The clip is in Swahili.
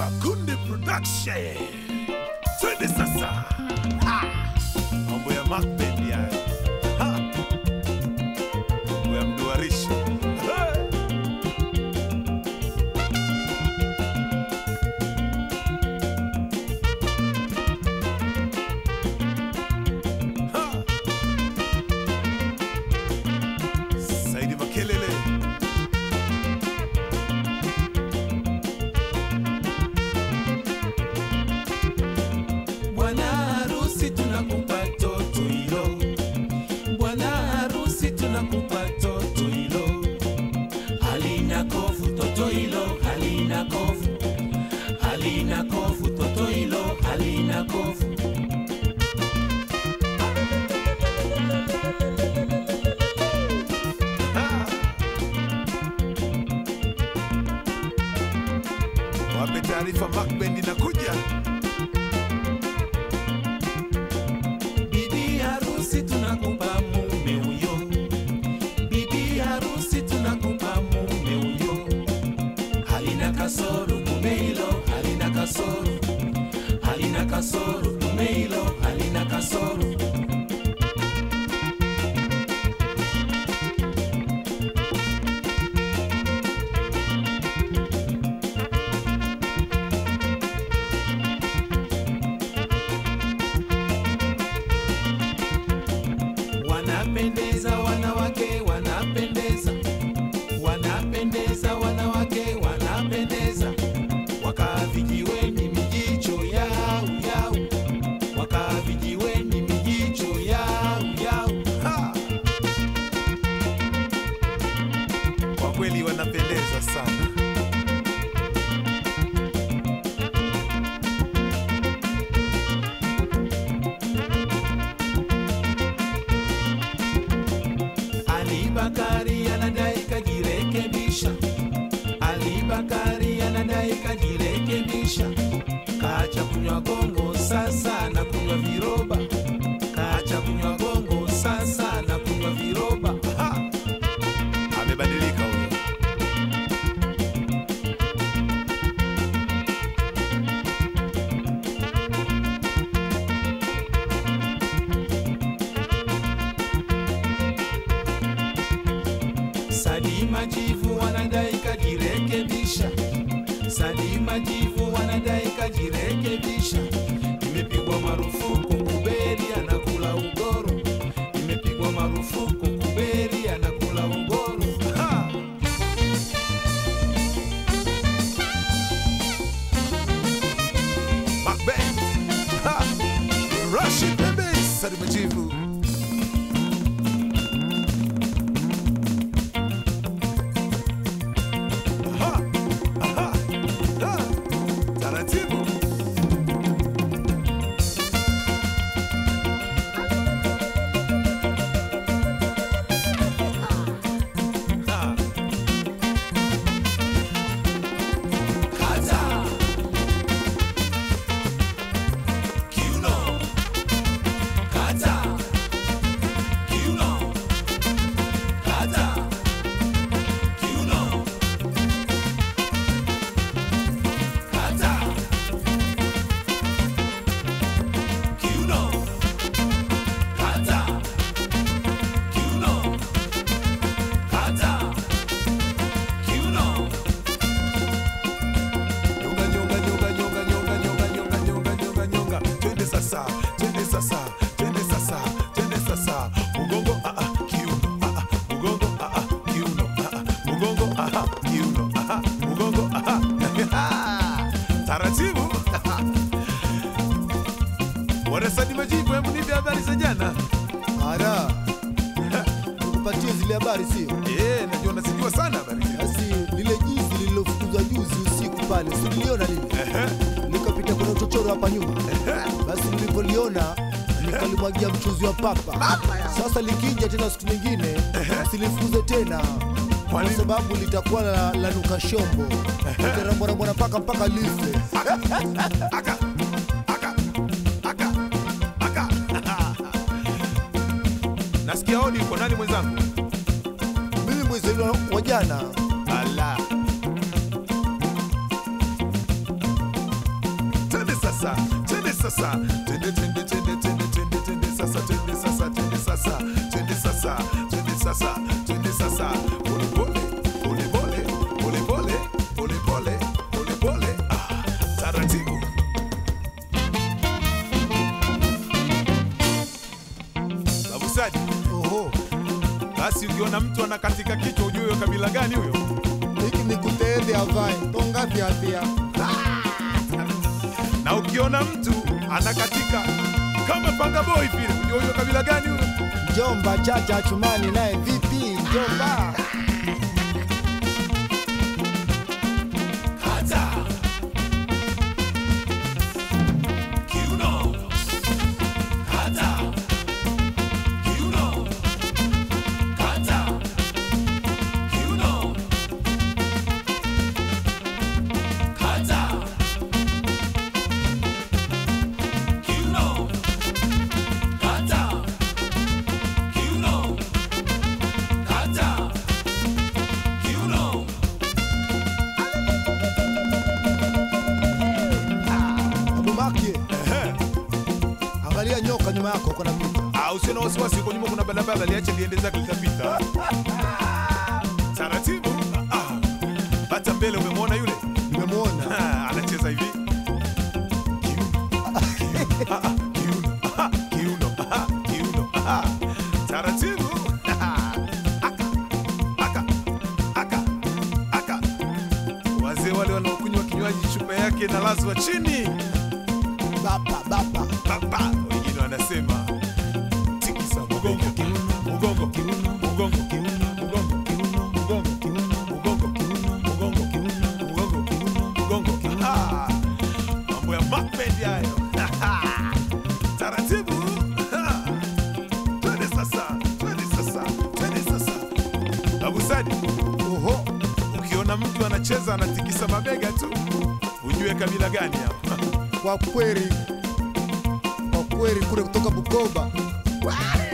Makundi Production. Twende sasa. Ha! Mambo ya Macbeth ya. Ha! Mambo ya mduarisho. Hey! Ha! Saidi Makelele. Bwana harusi tunakupa toto hilo, bwana harusi tunakupa toto hilo, halina kofu toto hilo, halina kofu, halina kofu toto hilo, halina kofu. Wape taarifa Macbeth inakuja. Bibi harusi tunakupa mume huyo, bibi harusi tunakupa mume huyo, halina kasoro mume hilo, halina kasoro, halina kasoro mume hilo, halina kasoro. Wanapendeza wanawake, wanapendeza, wanapendeza wanawake, wanapendeza, wakaa vijiweni mijicho yao yao, wakaa vijiweni mijicho yao yao. Ha! Kwa kweli wanapendeza sana. Ali Bakari anadai kajirekebisha, Ali Bakari anadai kajirekebisha, kaacha kunywa gongo sasa na kunywa viroba, kaacha kunywa gongo sasa na kunywa viroba. Ha! Amebadilika huyo. Salima Jivu wanadai kajirekebisha, Salima Jivu wanadai kajirekebisha. Imepigwa marufuku kuberi anakula ugoro, imepigwa marufuku kuberi anakula ugoro. Ha! Macbeth. Ha! Rashid Bebe. Sadi Majivu. Aha! Aha! Ha! Taratibu. Ha! Kata kiuno, kata kiuno, kata kiuno, kata kiuno, kata kiuno, kata kiuno. Nyonga, nyonga, nyonga, nyonga, nyonga, nyonga, nyonga, nyonga, nyonga, nyonga. Twende sasa, twende sasa, twende sasa, twende sasa. Mugongo, ah, ah, kiuno, ah, ah, mugongo, ah, ah, kiuno, ah, ah, mugongo, ah, ah, kiuno, ah, ah, mugongo, ah, ah. Taratibu. Wanasadi Majibu, hebu nipe habari za jana. Ara, nikupatie zile habari sio? Eh, najua unazijua sana habari hizi. Basi lile jizi lililofukuzwa juzi usiku pale, si niliona lile Ehe, likapita kwenye uchochoro hapa nyuma. Basi nilipoliona nikalimwagia mchuzi wa papa. Sasa likija tena siku nyingine silifukuze tena Kwa kwa nini? sababu litakuwa la, la nuka shombo litarambwarambwana mpaka mpaka life. aka, aka, aka, aka, aka. Nasikia hodi uko nani mwenzangu? Mimi mwezi wa jana Ala. sasa twende twende twende twende twende twende sasa twende sasa twende sasa twende sasa twende sasa twende sasa pole pole pole pole pole pole pole pole pole pole ah taratibu Babu Sadi, Oho, basi ukiona mtu anakatika kichwa ujue huyo kabila gani huyo hiki ni kuteende avae tonga thiathia. na ukiona mtu anakatika kama panga boy vile ujue huyo kabila gani huyo Njomba chacha chumani naye vipi? Njomba Kata. Kiuno. Kata. Kiuno. Kata. Kiuno. Kata. Kiuno. Kata. Kiuno. Kata. Kiuno. Abumaki, angalia nyoka nyuma yako kuna pita. Ah, usiwe na wasiwasi, huko nyuma kuna barabara, liache liende zake litapita. Taratibu. Ah, hata mbele umemwona yule Nimemwona Ah, anacheza hivi Kiuno. Ah, ah, kiuno. Ah, kiuno. Ah, kiuno. Ah, taratibu. Aka, aka, aka, aka. Wazee wale wanaokunywa kinywaji chupa yake na lazwa chini baba baba baba, wengine wanasema tikisa mgongo, mgongo, mgongo, mgongo, mgongo, mgongo, mgongo, mgongo, mgongo. Ah, mambo ya Macbeth hayo. Taratibu. Ah, twende sasa, twende sasa, twende sasa. Babu Sadi, oho, ukiona mtu anacheza anatikisa mabega tu, ujue kabila gani hapa. kwa kweli kwa kweli kule kutoka Bukoba